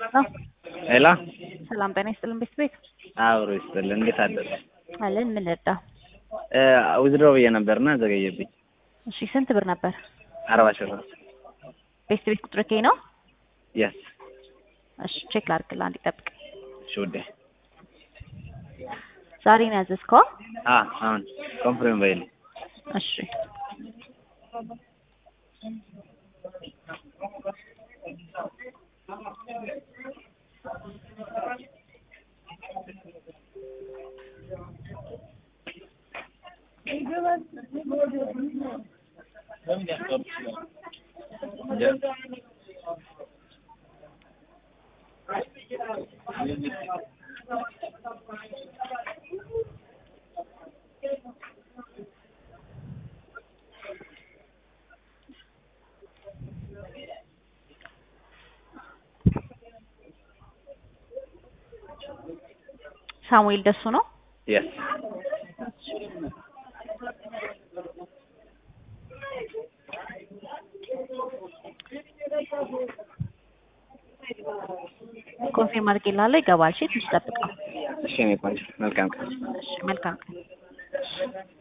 ነው። ሄሎ ሰላም ጤና ይስጥልን ቤት ቤት አብሮ ይስጥልን። እንዴት አደረ? አለን ምን ልርዳ? ዊዝድሮ ብዬ ነበርና ዘገየብኝ። እሺ ስንት ብር ነበር? አርባ ሺህ ብር። ቤት ቤት ቁጥር ከይ ነው? የስ እሺ ቼክ ላድርግልህ፣ አንዴ ጠብቅ። እሺ ውዴ። ዛሬ ነው ያዘዝከው? አ አሁን ኮንፍሬም በይል እሺ ሳሙኤል ደሱ ነው። የስ ኮንፊርም አድርጌልሃለሁ። ይገባል። እሺ ትንሽ ጠብቀው። እሺ እኔ ቆንጆ መልካም ቀን። እሺ መልካም ቀን።